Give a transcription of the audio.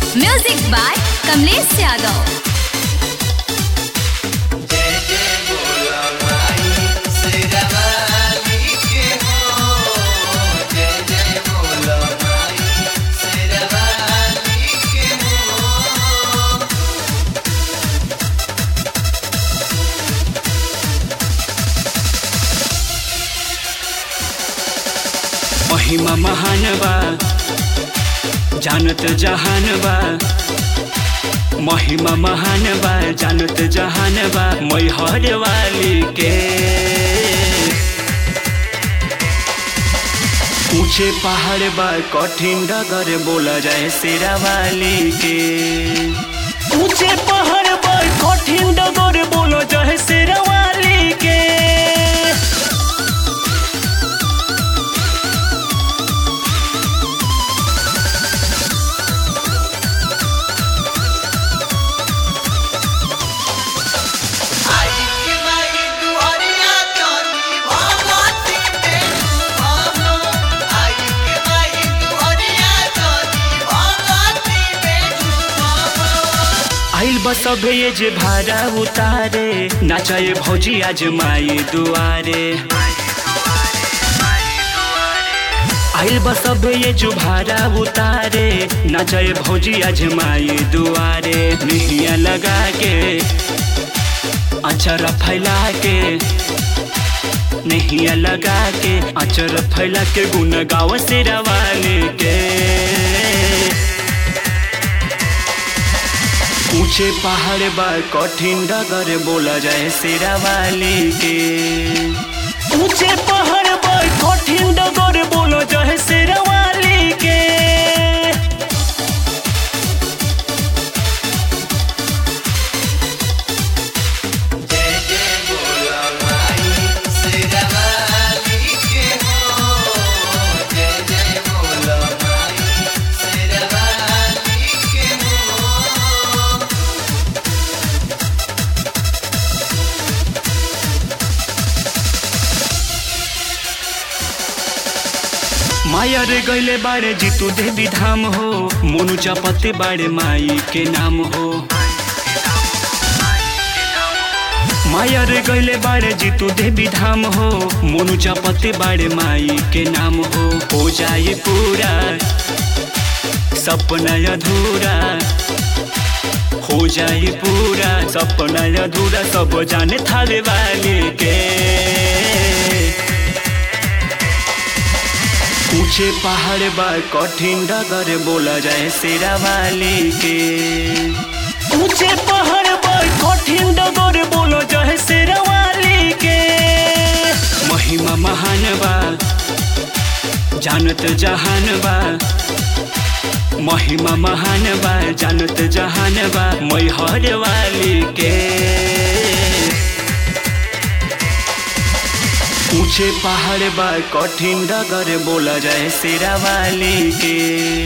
Music by Kamlesh Yadav. महिमा महान बा जानत जहान बा महिमा महान बा जानत जहान बा मैहर वाली के ऊंचे पहाड़ बा कठिन डगर बोला जाए शेरा वाली के ऊंचे पहाड़ बा कठिन डगर बोला जाए शेरा वाली के आइल बस ये जे भाड़ा उतारे नाचाए भौजी आज माई दुआरे आइल बस ये जो भाड़ा उतारे नाचाए भौजी आज माई दुआरे निहिया लगा के अचर फैला के नहिया लगा के अचर फैला के गुन गाव से रवाले के ऊंचे पहाड़ बा कठिन डगर बोला जाए शेरा वाली के ऊंचे पहाड़ बा कठिन डगर बोला जाए शेरा वाली के माया रे गैले बारे जीतू देवी धाम हो मोनू चपते बारे माई के नाम हो माया रे गैले बारे जीतू देवी धाम हो मोनू चपते बारे माई के नाम हो हो जाए पूरा सपना अधूरा हो जाए पूरा सपना अधूरा सब जाने थाले वाले के ऊंचे पहाड़ बा कठिन डगर बोला जाए शेरा वाली के ऊंचे पहाड़ बा कठिन डगर बोला जाए शेरा वाली के महिमा महान बा जानत जहान बा महिमा महान बा जानत जहान बा मैहर वाली के ऊंचे पहाड़ बा कठिन डगर बोला जाए शेरा वाली के